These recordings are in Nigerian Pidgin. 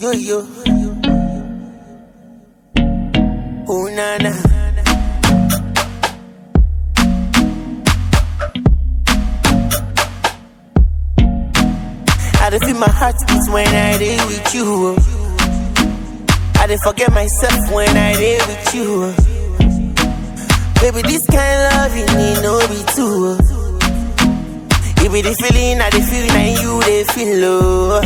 yo yo. Oh na na. I dey feel my heart beat when I dey with you. oh. I dey forget myself when I dey with you. oh. Baby, this kind love you need no be two. oh. You be the feeling I dey feel, now you dey feel. Oh.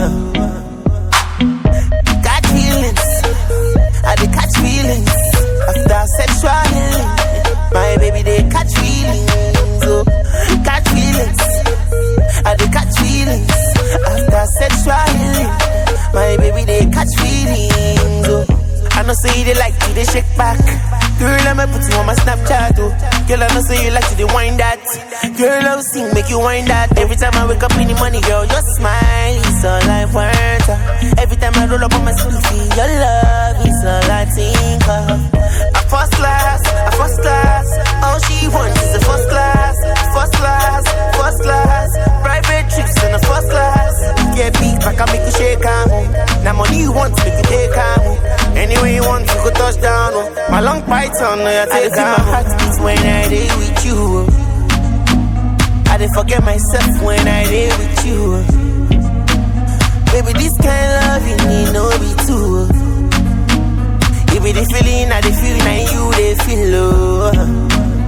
Got feelings, I dey catch feelings after sexual healing. My baby they catch feelings, oh, catch feelings. I dey catch feelings after sexual healing. My baby they catch feelings, oh. I know say they like to they shake back. Girl, I'ma put you on my Snapchat, oh. Girl, I know say you like to they wind that. Girl, I'll sing, make you wind that. Every time I wake up in the morning, girl, your smile is all I want. uh. Every time I roll up on my sleepy, your love is all I think of. A first class, a first class. All she wants is a first class, first class, first class. Private trips in a first class. Get big back, I make you shake am. oh. Now money you want, make you take am. oh. Anywhere you want, you go touch down. Oh. My long python, no, you take am. my heart beats when I dey with you. oh. I dey forget myself when I dey with you. oh. Baby, this kind love you need no be two. oh. You be the feeling I dey feel, now you dey feel. Oh.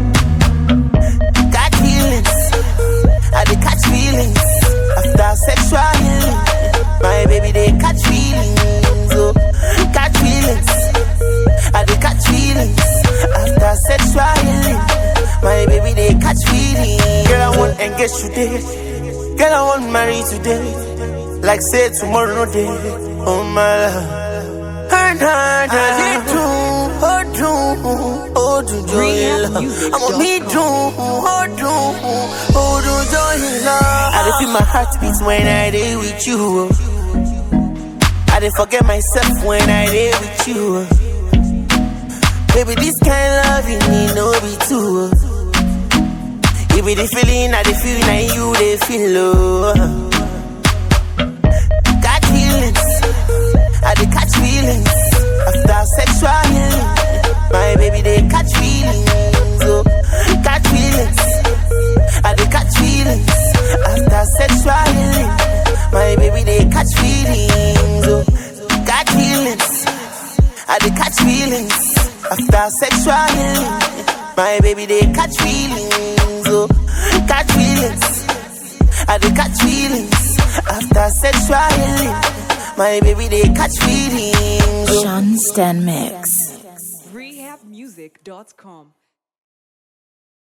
Got feelings, I dey catch feelings after sexual healing. My baby they catch feelings, oh, catch feelings. I dey catch feelings after sexual healing. My baby they catch feelings. Girl I want engage today, girl I want marry today. Like say tomorrow no day, oh my love. And I did do, oh do, oh do joy love. I'm on me do, oh do, oh do joy love. I dey feel my heart beats when I dey with you. oh. I dey forget myself when I dey with you. oh. Baby, this kind love you need no be two. oh. You be the feeling I dey feel, now you dey feel. Oh. Got feelings, I dey catch feelings after sexual healing. My baby they catch feelings, oh, catch feelings. I dey catch feelings after sexual healing. My baby they catch feelings, oh, catch feelings. I dey catch feelings after sexual healing. My baby they catch feelings, oh, catch feelings. I dey catch feelings after sexual healing. My baby they catch feelings. oh. Sean Stan Mix. rehabmusic.com.